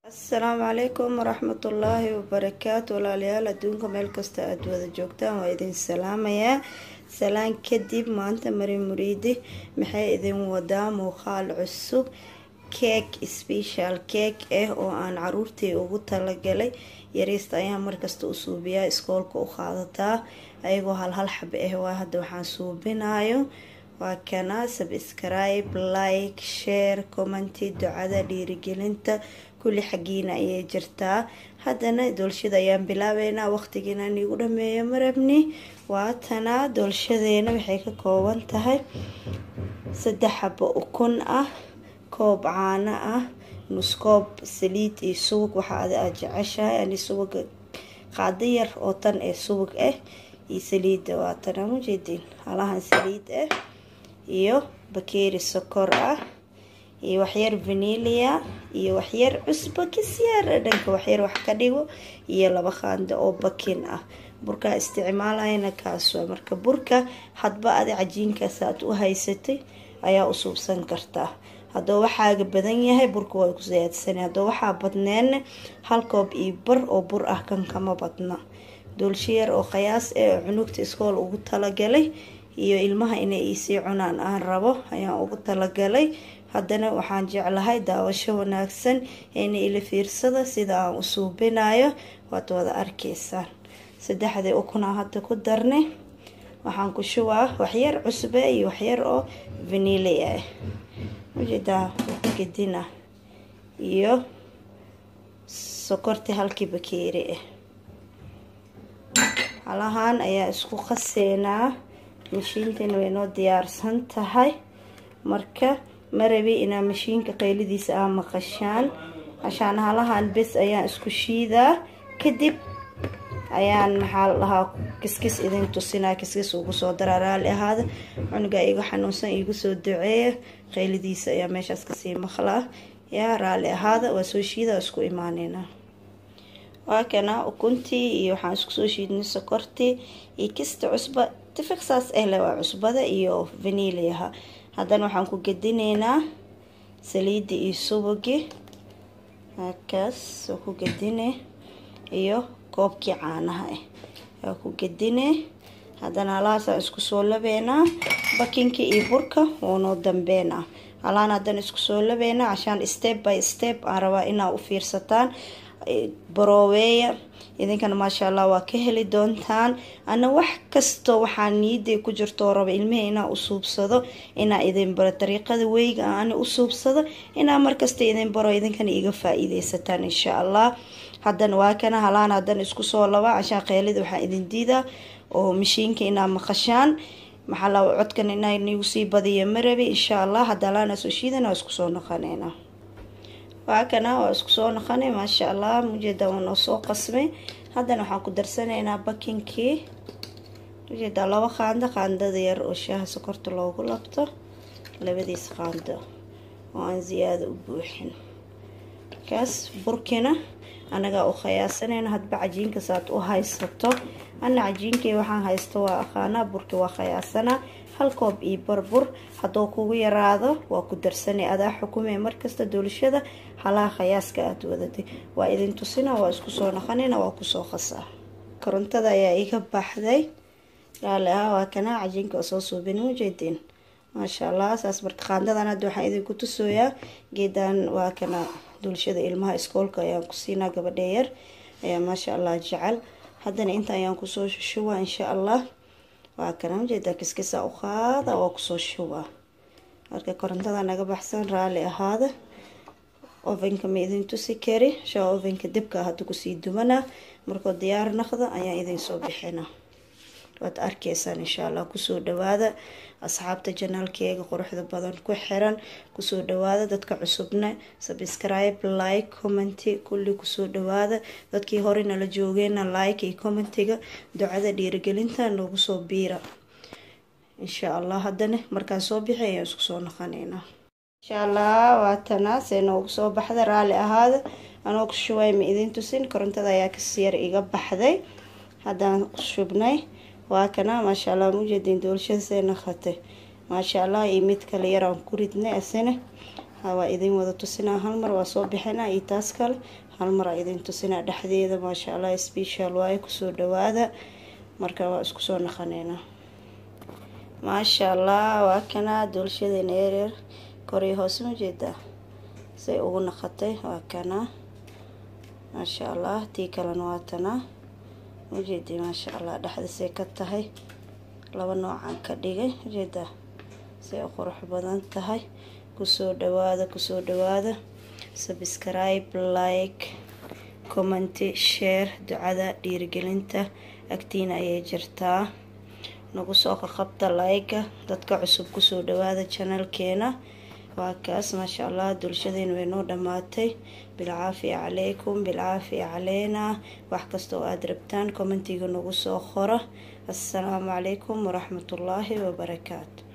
asalaamu calaykum waraxmatullaahi wabarakaatu walaalayaal adduunka meel kasta aada wada joogtaan waa idin salaamayaa salaan kadib maanta mari muriidi maxay idin wadaa muuqaal cusub keek special keek ah oo aan caruurtii ugu talagalay yariista ayaa markasta u suubiyaa iskoolka u qaadataa ayagoo hal hal xab ah waa hadda waxaan suubinayo waa kana subscribe like share commenty ducada dhiirigelinta kulli xaggiina ayay jirtaa haddana doolshada ayaan bilaabeynaa waqtigiina niigu dhameeyo marabni waatana doolshadeena waxay ka kooban tahay saddex xabo ukun ah koob caano ah nuskoob saliid iyo subag waxaa ada aad jeceshahay ani subaga qaado yar oo tan ee subag ah iyo saliidda waatana mujeediin halahan saliid ah iyo bakeeri sokor ah iyo waxyar vanilia iyo waxyar cusbo kasyaar dhanka waxyar wax ka dhigo iyo laba qaando oo bakin ah burkaa isticmaalayana kaaswa marka burka hadba adi cajiinkaas aad u haysatay ayaa u suubsan kartaa haddoo waxaaga badan yahay burka waa ku siyaadsanay haddoo waxaa badneena hal koob iyo bar oo bur ah kan kama badna doolshiyar oo qiyaas ee oo cunugta iskool ugu talagalay iyo ilmaha inay iisii cunaan aan rabo ayaan ugu talagalay haddana waxaan jeclahay daawasho wanaagsan ina ila fiirsada sida aan u suubinayo waad wada arkaysaan saddexdii ukunaa hadda ku darnay waxaan ku shubaa waxyar cusbe iyo waxyar oo vanilia ah ujeedaa gedina iyo sokortii halkii bakeeri ah halahaan ayaa isku qaseenaa mashiintana way noo diyaarsan tahay marka ma rabi inaa mashiinka qaylidiisa aa maqashaan cashaan halahan bes ayaan isku shiidaa kadib ayaan maxaa la dhahaa kiskis idin tusinaa kiskis ugu soo daraa raali ahaada cunuga iga xanuunsan igu soo duceeya qaylidiisa ayaa meeshaas kasii maqlaa yaa raali ahaada waa soo shiida isku imaaneyna waa kana ukuntii iyo waxaan isku soo shiidnay sokortii iyo kista cusba tifiq saas ahle waa cusbada iyo vaniliaha haddana waxaan ku gedineynaa saliida iyo subagi halkaas oo ku gedine iyo koobkii caanaha ah waa ku gedine haddana halahaasaan isku soo labeynaa bakinka iyo burka woonoo dambeynaa halaan haddana isku soo labeynaa cashaan step by step aan rabaa inaa u fiirsataan barooweeya idinkana maasha allah waa ka heli doontaan ana wax kastoo waxaa niiday ku jirtoo raba ilmihii inaa u suubsado inaa idin baro dariiqada weyga aana u suubsado inaa markasta idin baro idinkana iga faa-iideysataan insha allah haddana waa kana halaan haddana isku soo laba cashaan qeylida waxaa idin diidaa oo mashiinka inaa maqashaan maxaa la codkan inaa nigu sii badiyo marabi insha allah hadda halaana soo shiidana waa isku soo noqoneyna waa kana waa isku soo noqonay maasha allah mujeeda waa noo soo qasmay haddana waxaan ku darsanaynaa bakinkii ujeedaa laba qaando qaandada yar oo shaaha sokorta loogu labto labadiis qaando oo aan ziyaado u buuxin kaas burkina anagaa u khayaasanayna hadba cajiinkas aad u haysato ana cajiinkay waxaan haysto waa aqaanaa burki waa khayaasanaa hal koob iyo barbur hadduu kugu yaraado waa ku darsanay adaa xukumay markasta doolshada halaha khayaaska aada wadatay waa idin tusina waa isku soo naqanina waa kusoo qasaa korontada ayaa iga baxday raali ah waa kana cajiinka oo soo suubin ujeedin maasha allah saas marka qaandadan hadda waxaan idinku tusooyaa geedan waa kana doolshada ilmaha iskoolka ayaan ku siinaa gabadhee yar ayaa maasha allah jecel haddana inta ayaan kusoo shubaa insha allah waa kana ujeedaa kiskisa u qaada waa kusoo shubaa marka korontada naga baxsan raali ahaada ovenka ma idin tusi kari shaa ovenka dibka hadda kusii dumanaa markoo diyaar naqda ayaan idin soo bixina waad arkaysaan insha allah kusoo dhawaada asxaabta janaalkeega quruxda badan ku xiran kusoo dhawaada dadka cusubna subscribe like commenty kulli kusoo dhawaada dadkii hore nala joogeena like iyo commentiga ducada dhiirigelinta noogu soo biira insha allah haddana markaan soo bixi ayaan isku soo noqoneynaa insha allah waatana see noogu soo baxda raali ahaada anoo ku shubay ma idin tusin korontada ayaa kasiyar iga baxday haddaan shubnay waa kana maasha allah mujeedin doolshada see naqatay maasha allah iyo mid kale yaraan ku ridnay asina waa idin wada tusinaa hal mar waa soo bixinaa iyo taas kale hal mar aa idin tusinaa dhexdeeda maasha allah special waaye kusoo dhawaada marka waa isku soo naqaneynaa maasha allah waa kanaa doolshadeena yaryar koriyo hoose ma jeedaa say ugu naqatay waa kanaa maasha allah tii kalena waa tanaa majeedii maasha allah dhexdasay ka tahay laba noocaan ka dhigay majeedaa say u qurux badan tahay kusoo dhawaada kusoo dhawaada subscribe like commenty share ducada dhiirigelinta agtiina ayay jirtaa nagu soo qaqabta like dadka cusub kusoo dhawaada janalkeena waa kaas maasha allah dulshadeena way noo dhammaatay bilcaafiya calaykum bilcaafiya caleena wax kasta oo aada rabtaan commentiga nagu soo qora assalaamu calaykum waraxmatullaahi wabarakaatu